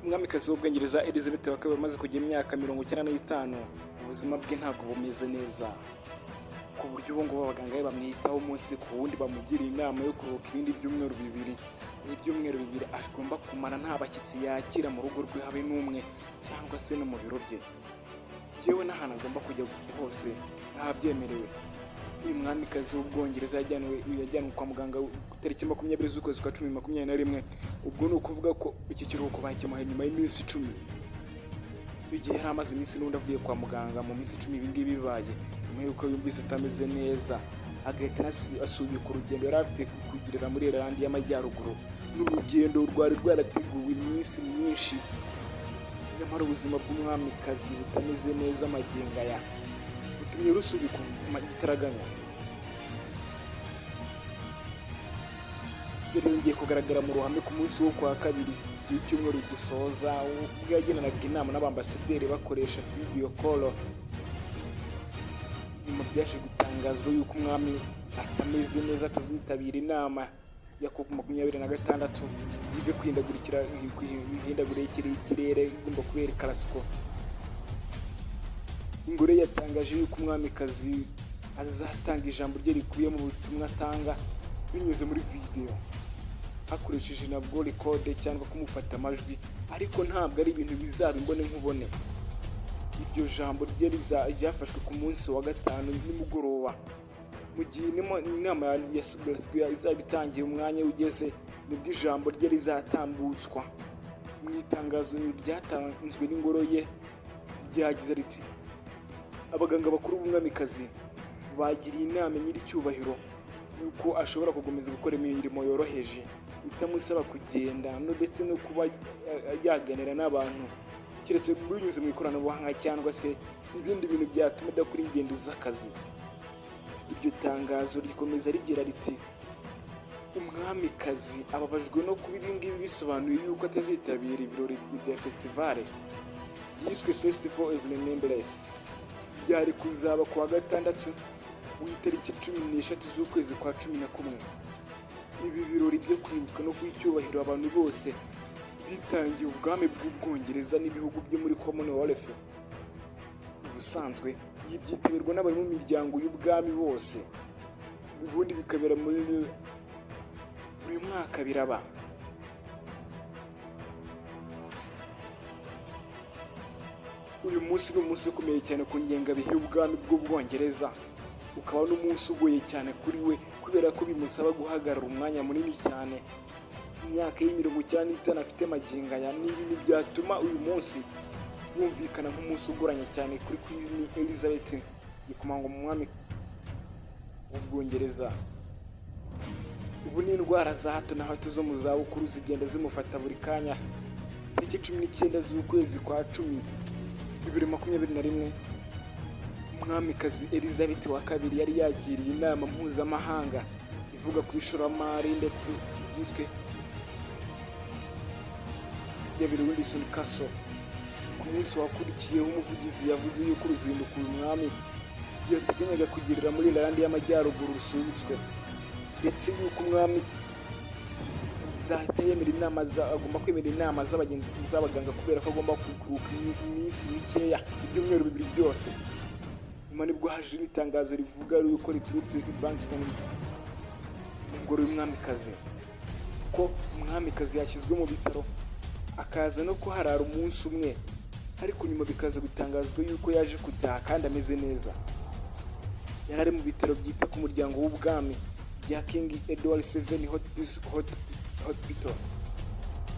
umwamikazi w'ubwongereza elizabeth wa kabiri wamaze kugira imyaka mirongo icyenda n'itanu ubuzima bwe ntabwo bumeze neza ku buryo ubu ngubu abaganga be bamwitaho umunsi ku wundi bamugiriye inama yo kuruhuka ibindi byumweru bibiri ni ibyumweru bibiri agomba kumara nta bashyitsi yakira mu rugo rwe habe n'umwe cyangwa se no mu biro bye yewe n'ahantu agomba kujya hose ntabyemerewe uyu mwamikazi w'ubwongereza yajyanywe yajyanwe kwa muganga ku itariki makumyabiri z'ukwezi kwa cumi makumyabiri na rimwe ubwo ni ukuvuga ko iki kiruhuko bakimuhaye nyuma y'iminsi icumi icyo gihe yari amaze iminsi n'undi avuye kwa muganga mu minsi icumi ibi ngibi bibaye nyuma y'uko yumvise atameze neza agahita asubika urugendo yari afite kugirira muri irlande y'amajyaruguru ni urugendo rwari rwarateguwe iminsi myinshi nyamara ubuzima bw'umwamikazi butameze neza magingo aya butumye rusubika igitaraganya yari yongeye kugaragara mu ruhame ku munsi wo kwa kabiri w'icyumweru gusoza ubwo yagenanaga inama n'abambasaderi bakoresha video call nyuma byaje gutangazwa yuko umwami atameze neza atazitabira inama ya COP makumyabiri na gatandatu ibyo kwihindagurikira imihindagurikire y'ikirere igomba kubera karasiko ingore yatangaje yuko umwamikazi azatanga ijambo rye rikubiye mu butumwa atanga binyuze muri videwo hakoresheje nabwo rekode cyangwa kumufata amajwi ariko ntabwo ari ibintu bizaba imbone nkubone iryo jambo rye riza- ryafashwe ku munsi wa gatanu nimugoroba mu gihe inama- inama ya- ya Sigaswa izaba itangiye umwanya ugeze nibwo ijambo rye rizatambutswa mu itangazo ryatanzwe n'ingoro ye ryagize riti abaganga bakuru b'umwamikazi bagiriye inama nyir'icyubahiro yuko ashobora gukomeza gukora imirimo yoroheje itamusaba kugenda no ndetse no kuba eh, yaganira n'abantu keretse binyuze mu ikoranabuhanga cyangwa se ibindi bintu byatuma adakora ingendo z'akazi iryo tangazo rikomeza rigira riti umwamikazi ababajwe no kuba ibi ngibi bisobanuye yuko atazitabira ibirori bya festivale yiswe festival evenememberesi byari kuzaba ku wa gatandatu w'itariki cumi n'eshatu z'ukwezi kwa cumi na kumwe ibi birori byo kwibuka no guha icyubahiro abantu bose bitangiye ubwami bw'ubwongereza n'ibihugu byo muri commonwealth ubusanzwe iyi byitabirwa n'abari mu miryango y'ubwami bose ubundi bikabera muri uyu mwaka biraba uyu munsi ni umunsi ukomeye cyane ku ngengabihe y'ubwami bw'ubwongereza ukaba n'umunsi ugoye cyane kuri we kubera ko bimusaba guhagarara umwanya munini cyane imyaka y'imirongo icyenda n'itanu afite magingo aya n'ibi ntibyatuma uyu munsi wumvikana nk'umunsi ugoranye cyane kuri Queen Elizabeth ikomangwa mu mwami w'ubwongereza ubu ni indwara za hato na hato zo mu zabukuru zigenda zimufata buri kanya tariki cumi n'icyenda z'ukwezi kwa cumi bibiri makumyabiri na rimwe umwamikazi elizabeth wa kabiri yari yakiriye inama mpuzamahanga ivuga ku ishoramari ndetse igizwe yabiri wilson kaso ku munsi wakurikiyeho umuvugizi yavuze yuko uruzinduko uyu mwami yateganyaga kugirira muri irlande y'amajyaruguru rusubitswe ndetse yuko umwami zahita yemera inama za- agomba kwemera inama z'abagenzi z'abaganga kubera ko agomba kuruhuka iminsi mikeya ibyumweru bibiri byose nyuma nibwo haje n'itangazo rivuga yuko riturutse i Buckingham mu ngoro y'umwamikazi ko umwamikazi yashyizwe mu bitaro akaza no kuharara umunsi umwe ariko nyuma bikaza gutangazwa yuko yaje gutaha kandi ameze neza yari ari mu bitaro byita ku muryango w'ubwami bya king edward seven Hot- Hot- hospital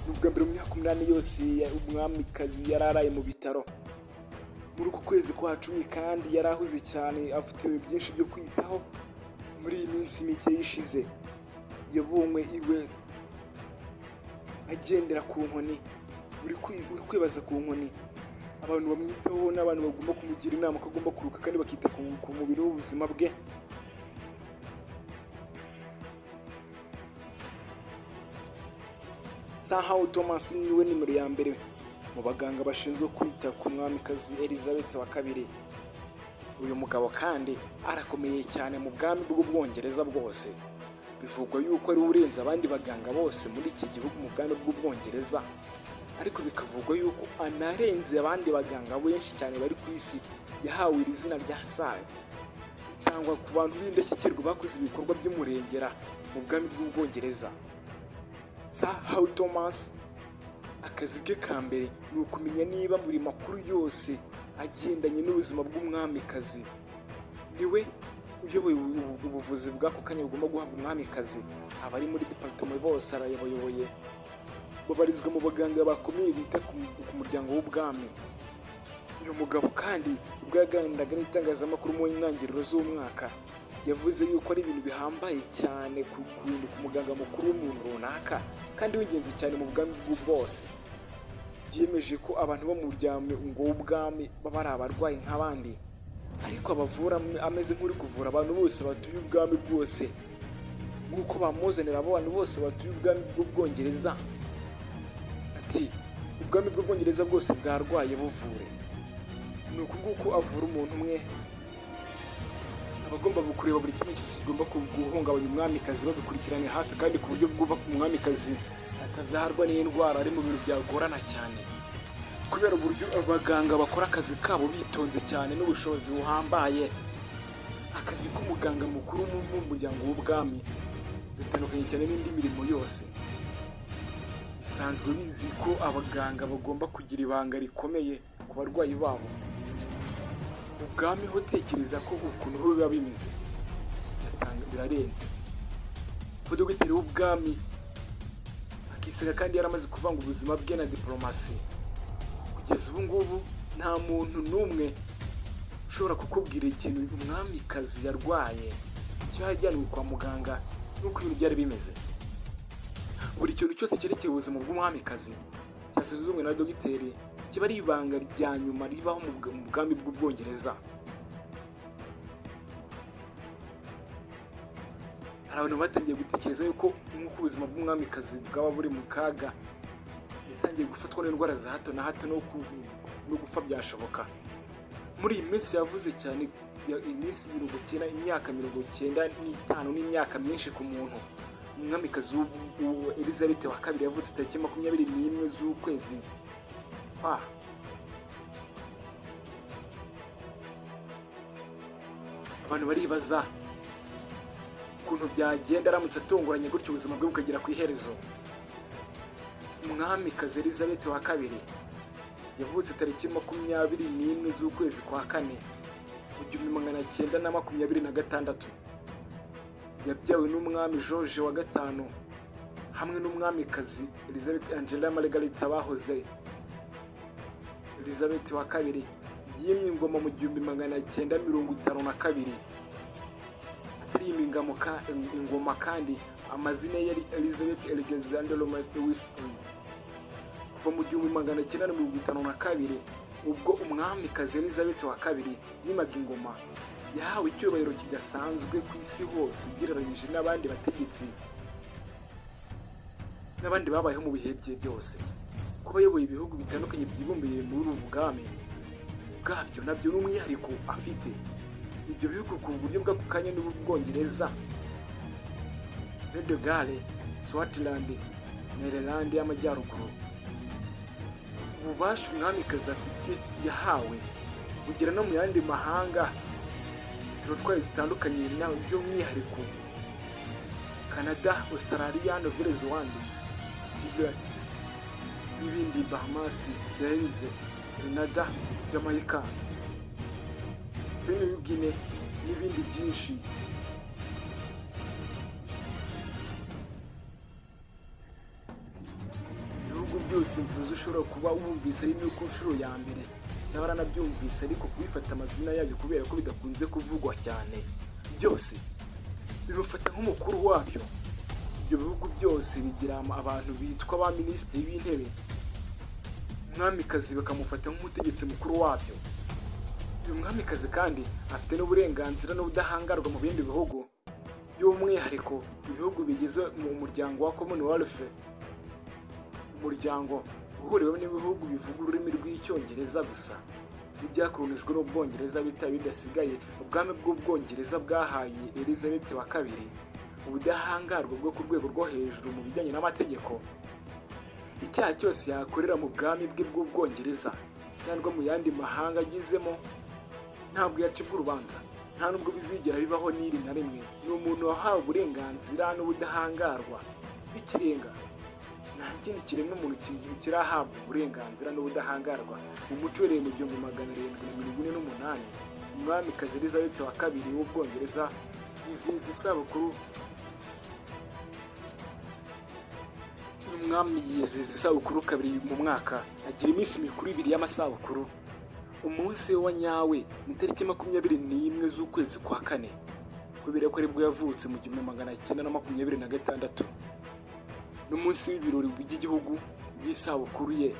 ni ubwa mbere mu myaka umunani yose ya- umwamikazi yari araye mu bitaro muri uku kwezi kwa cumi kandi yari ahuze cyane afite ibintu byinshi byo kwitaho muri iyi minsi mike ishize yabonywe iwe agendera ku nkoni uri kwi- uri kwibaza ku nkoni abantu bamwitaho n'abantu bagomba kumugira inama ko agomba kuruka kandi bakita ku ku mubiri w'ubuzima bwe sahawu thomas niwe nimero ya mbere mu baganga bashinzwe kwita ku mwamikazi elizabeth wa kabiri uyu mugabo kandi arakomeye cyane mu bwami bw'ubwongereza bwose bivugwa yuko ari we urenze abandi baganga bose muri iki gihugu mu bwami bw'ubwongereza ariko bikavugwa yuko anarenze abandi baganga benshi cyane bari ku isi yahawe iri zina rya saga itangwa ku bantu b'indashyikirwa bakoze ibikorwa by'umurengera mu bwami bw'ubwongereza Sir How Thomas akazi ke ka mbere ni ukumenya niba buri makuru yose agendanye n'ubuzima bw'umwamikazi niwe uyoboye ubu- ubuvuzi bw'ako kanya bugomba guhabwa umwamikazi abari muri departement bose arayoboye babarizwa mu baganga bakomeye bita ku ku muryango w'ubwami uyu mugabo kandi ubwo yaganiraga n'itangazamakuru mu ntangiriro z'umwaka yavuze yuko ari ibintu bihambaye cyane ku ku bintu ku muganga mukuru w'umuntu runaka kandi w'ingenzi cyane mu bwami bw'u bwose yemeje ko abantu bo mu muryango w'ubwami baba ari abarwayi nk'abandi ariko abavura am- ameze nk'uri kuvura abantu bose batuye ubwami bwose nk'uko bamuzanira abantu bose batuye ubwami bw'ubwongereza ati ubwami bw'ubwongereza bwose bwarwaye buvure ni uku nguku avura umuntu umwe abagomba kureba buri kimwe cyose kigomba ku- guhungabanya umwamikazi babikurikiranye hafi kandi ku buryo bwubaka umwamikazi atazaharwa n'indwara ari mu bintu byagorana cyane kubera uburyo abaganga bakora akazi kabo bitonze cyane n'ubushobozi buhambaye akazi k'umuganga mukuru mu mu muryango w'ubwami bitandukanye cyane n'indi mirimo yose bisanzwe bizi ko abaganga bagomba kugira ibanga rikomeye ku barwayi babo ubwami ho tekereza ko ukuntu ho biba bimeze Biratanga- birarenze kuko dogiteri w'ubwami akisaga kandi yaramaze kuvanga ubuzima bwe na diporomasi kugeza ubu ngubu nta muntu n'umwe ushobora kukubwira ikintu umwamikazi yarwaye cyajyanwe kwa muganga n'uko ibintu byari bimeze buri kintu cyose cyerekeye ubuzima bw'umwamikazi cyasuzumwe na dogiteri kiba ari ibanga rya nyuma ribaho mu bw- mu bwami bw'ubwongereza hari abantu batangiye gutekereza yuko nk'uko ubuzima bw'umwamikazi bwaba buri mu kaga yatangiye gufatwa n'indwara za hato na hato no ku- no gupfa byashoboka muri iyi minsi yavuze cyane ya- iminsi mirongo icyenda imyaka mirongo icyenda n'itanu n'imyaka myinshi ku muntu umwamikazi w'u- w'u- elizabeth wa kabiri yavutse tariki makumyabiri n'imwe z'ukwezi kwa abantu baribaza ukuntu byagenda aramutse atunguranye gutyo ubuzima bwe bukagera ku iherezo umwamikazi elizabeth wa kabiri yavutse tariki makumyabiri n'imwe z'ukwezi kwa kane mu gihumbi magana cyenda na makumyabiri na gatandatu yabyawe n'umwami george wa gatanu hamwe n'umwamikazi elizabeth angela margarita bahoze elizabeth wa kabiri yimye ingoma mu gihumbi magana cyenda mirongo itanu na kabiri atari imingamo ka- ingoma kandi amazina ye yari elizabeth alexander romaste winston kuva mu gihumbi magana cyenda na mirongo itanu na kabiri ubwo umwamikazi elizabeth wa kabiri yimaga ingoma yahawe icyubahiro kidasanzwe ku isi hose ugereranyije n'abandi bategetsi n'abandi babayeho mu bihe bye byose kuba ayoboye ibihugu bitandukanye byibumbiye muri ubu bwami bwabyo nabyo n'umwihariko afite ibyo bihugu ku buryo bw'ako kanya n'ubwongereza redegare swatiland maryland y'amajyaruguru ububasha umwamikazi afite yahawe bugera no mu yandi mahanga turutwaye zitandukanye na- by'umwihariko canada australia nouvelle zélande kigali n'ibindi bahamas belize canada jamaica bene yugine n'ibindi byinshi ibihugu byose mvuze ushobora kuba wumvise ari ku nshuro ya mbere cyangwa aranabyumvise ariko kubifata amazina yabyo kubera ko bidakunze kuvugwa cyane byose bimufata nk'umukuru wabyo ibyo bihugu byose bigira ama- abantu bitwa ba minisitiri b'intebe umwamikazi bakamufata nk'umutegetsi mukuru wabyo uyu mwamikazi kandi afite n'uburenganzira n'ubudahangarwa mu bindi bihugu by'umwihariko ibihugu bigize mu muryango wa commonwealth umuryango uhuriweho n'ibihugu bivuga ururimi rw'icyongereza gusa n'ibyakolonijwe n'ubwongereza bita bidasigaye ubwami bw'ubwongereza bwahaye elizabeth wa kabiri ubudahangarwa bwo ku rwego rwo hejuru mu bijyanye n'amategeko icyaha cyose yakorera mu bwami bwe bw'ubwongereza cyangwa mu yandi mahanga agezemo ntabwo yacibwa urubanza nta nubwo bizigera bibaho n'iri na rimwe ni umuntu wahawe uburenganzira n'ubudahangarwa b'ikirenga nta kindi kiremwa muntu ki- kirahabwa uburenganzira n'ubudahangarwa mu muco uhereye mu gihumbi magana arindwi na mirongo ine n'umunani umwamikazi elizabeth wa kabiri w'ubwongereza yizihiza isabukuru umwami yizihiza isabukuru kabiri mu mwaka agira iminsi mikuru ibiri y'amasabukuru umunsi we wa nyawe ni itariki makumyabiri n'imwe z'ukwezi kwa kane kubera ko aribwo yavutse mu gihumbi magana cyenda na makumyabiri na gatandatu n'umunsi w'ibirori by'igihugu by'isabukuru ye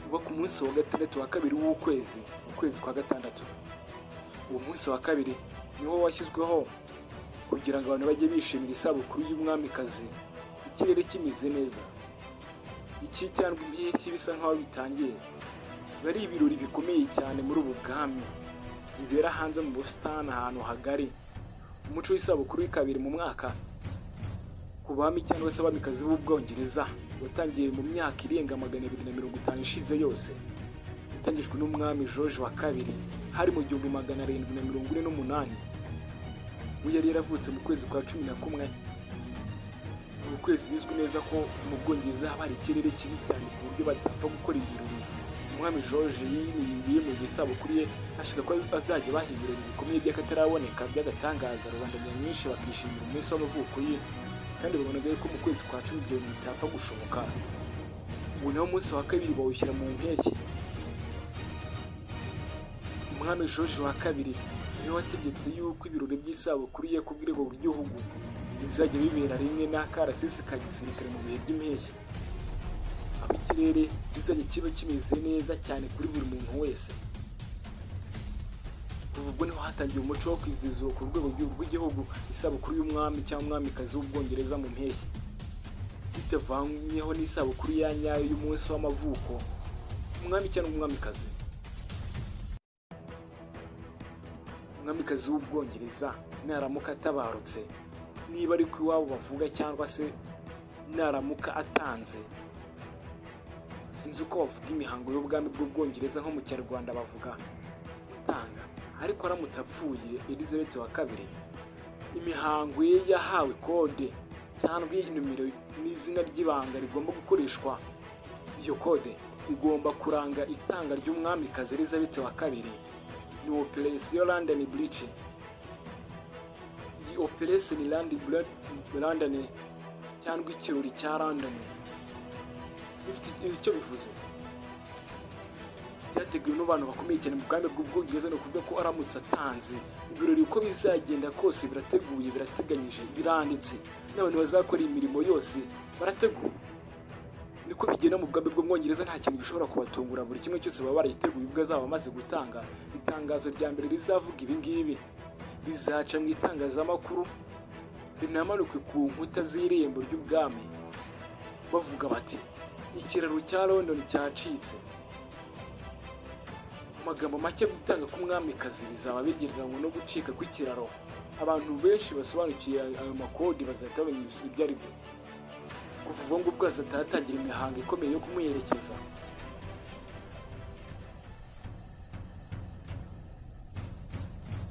uba ku munsi wa gatandatu wa kabiri w'ukwezi ukwezi kwa gatandatu uwo munsi wa kabiri niwo washyizweho kugira ngo abantu bajye bishimira isabukuru y'umwamikazi ikirere kimeze neza iki cyangwa impeshyi bisa nk'aho bitangiye biba ari ibirori bikomeye cyane muri ubu bwami bibera hanze mu busitani ahantu hagari umuco w'isabukuru kabiri mu mwaka ku bami cyangwa se abamikazi b'ubwongereza watangiye mu myaka irenga magana abiri na mirongo itanu ishize yose yatangijwe n'umwami george wa kabiri hari mu gihumbi magana arindwi na mirongo ine n'umunani we yari yaravutse mu kwezi kwa cumi na kumwe ni ukwezi bizwi neza ko mu bwongereza haba hari ikirere kibi cyane ku buryo badapfa gukora ibirori umwami george yinubiriye mu gihe isabukuru ye ashaka ko azajya baha ibirori bikomeye by'akataraboneka by'agatangaza rubanda nyamwinshi bakishimira umunsi w'amavuko ye kandi babonaga yuko mu kwezi kwa cumi ibyo bintu bitapfa gushoboka ubu nawo umunsi wa kabiri bawushyira mu mpeshyi umwami george wa kabiri niwe wategetse yuko ibirori by'isabukuru ye ku rwego rw'igihugu bizajya bibera rimwe n'akarasisi ka gisirikare mu bihe by'impeshyi aho ikirere kizajya kiba kimeze neza cyane kuri buri muntu wese kuva ubwo niho hatangiye umuco wo kwizihiza ku rwego rw'i- rw'igihugu isabukuru y'umwami cyangwa umwamikazi w'ubwongereza mu mpeshyi bitavanyweho n'isabukuru ya nyayo y'umunsi w'amavuko umwami cyangwa umwamikazi umwamikazi w'ubwongereza naramuka atabarutse niba ari ku iwabo bavuga cyangwa se naramuka atanze sinzi uko bavuga imihango y'ubwami bw'ubwongereza nko mu kinyarwanda bavuga gutanga ariko aramutse apfuye elizabeth wa kabiri imihango ye yahawe kode cyangwa nomero n'izina ry'ibanga rigomba gukoreshwa iyo kode igomba kuranga itanga ry'umwamikazi elizabeth wa kabiri ni operasiyo london bridge iyi operasiyo ni Landi- Bra- london cyangwa ikirori cya london bifite icyo bivuze byateguwe n'abantu bakomeye cyane mu bwami bw'ubwongereza ni ukuvuga ko aramutse atanze ibirori uko bizagenda kose birateguye birateganyije biranditse n'abantu bazakora iyi mirimo yose barateguwe niko bigenda mu bwami bw'umwongereza nta kintu gishobora kubatungura buri kimwe cyose baba barayiteguye ubwo azaba amaze gutanga itangazo rya mbere rizavuga ibi ngibi rizaca mu itangazamakuru rinamanuke ku nkuta z'irembo ry'ubwami bavuga bati ikiraro cya london cyacitse mu magambo make gutanga k'umwamikazi bizaba bigereranywa no gucika kw'ikiraro abantu benshi basobanukiye ayo makodi bazahita bamenya ibisubizo ibyo ari byo kuva ubwo ngubwo hazataha hatangira imihango ikomeye yo kumuherekeza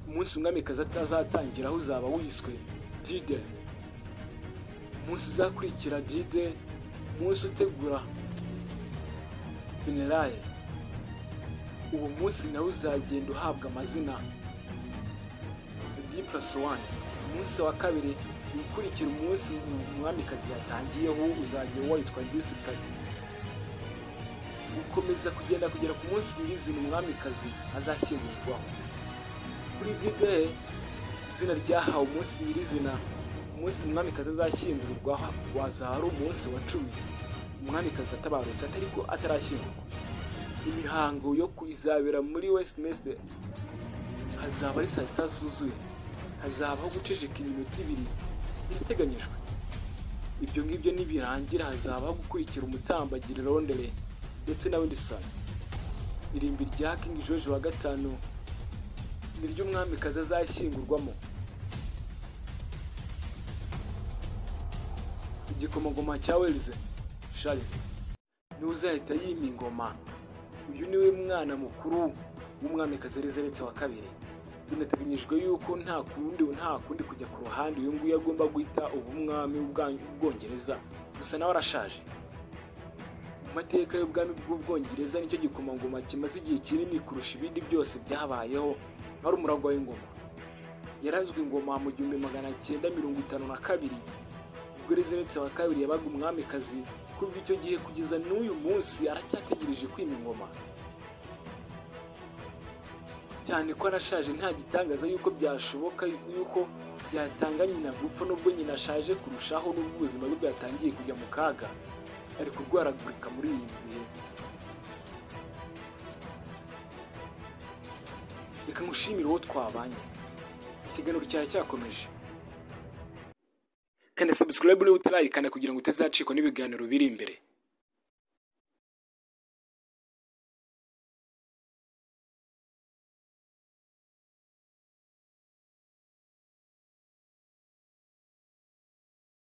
umunsi umwamikazi atazatangiraho uzaba wiswe dide umunsi uzakurikira dide umunsi utegura funerale uwo munsi nawe uzagenda uhabwa amazina diplasi wani umunsi wa kabiri ukurikira umunsi umwamikazi yatangiyeho uzajya witwa disikari gukomeza kugenda kugera ku munsi nyirizina umwamikazi azashyingurwaho kuri dide izina ryahawe umunsi nyirizina umunsi umwamikazi azashyingurwaho wazaba ari umunsi wa cumi umwamikazi atabarutse atari ko atarashyingurwa imihango yo ku- izabera muri westminster hazaba ari saa sita zuzuye hazabaho guceceka iminota ibiri birateganyijwe ibyo ngibyo nibirangira hazabaho gukurikira umutambagiri rondere ndetse na windison irimbi rya king george wa gatanu ni ryo umwamikazi azashyingurwamo igikomangoma cya welize shari niwe uzahita yima ingoma uyu niwe mwana mukuru w'umwamikazi elizabeth wa kabiri binateganyijwe yuko nta kundi nta kundi kujya ku ruhande uyu nguyu agomba guhita ubumwami bw'ubwongereza gusa nawe arashaje mu mateka y'ubwami bw'ubwongereza nicyo gikomangoma kimaze igihe kinini kurusha ibindi byose byabayeho ari umuragwa w'ingoma yarazwe ingoma mu gihumbi magana cyenda mirongo itanu na kabiri ubwo elizabeth wa kabiri yabaga umwamikazi kuva icyo gihe kugeza n'uyu munsi aracyategereje kwima ingoma cyane ko arashaje nta gitangaza yuko byashoboka yuko yatanga nyina gupfa nubwo nyina ashaje kurushaho n'ubwo ubuzima bwe bwatangiye kujya mu kaga ari kurwaragurika muri iyi bihe reka nkushimire uwo twabanye ikiganiro cyari cyakomeje kanda subscribe niba utarayikanda kugira ngo utazacikwa n'ibiganiro biri imbere